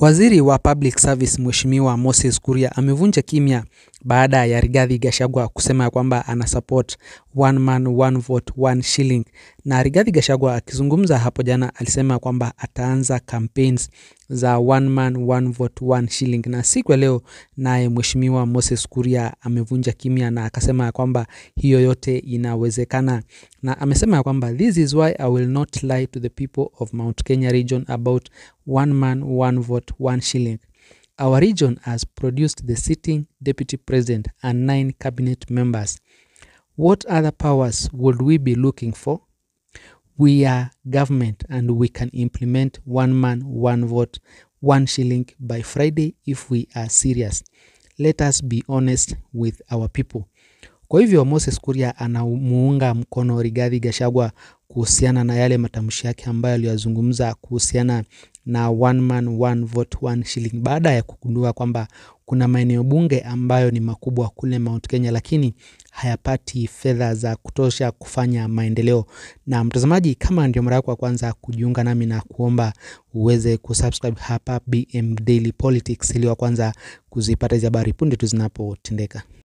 Waziri wa Public Service Mheshimiwa Moses Kuria amevunja kimya baada ya Rigathi Gachagua kusema kwamba ana support one man one vote one shilling. Na Rigathi Gachagua akizungumza hapo jana alisema kwamba ataanza campaigns za one man one vote one shilling, na siku ya leo naye Mheshimiwa Moses Kuria amevunja kimya na akasema kwamba hiyo yote inawezekana, na amesema kwamba this is why I will not lie to the people of Mount Kenya region about one man one vote one shilling. Our region has produced the sitting deputy president and nine cabinet members. What other powers would we be looking for? We are government and we can implement one man one vote one shilling by Friday if we are serious. Let us be honest with our people. Kwa hivyo Moses Kuria anamuunga mkono Rigathi Gachagua kuhusiana na yale matamshi yake ambayo aliyazungumza kuhusiana na one man one vote one shilling, baada ya kugundua kwamba kuna maeneo bunge ambayo ni makubwa kule Mount Kenya, lakini hayapati fedha za kutosha kufanya maendeleo. Na mtazamaji, kama ndio mara yako ya kwanza kujiunga nami, na kuomba uweze kusubscribe hapa BM Daily Politics ili wa kwanza kuzipata hizi habari punde tu zinapotendeka.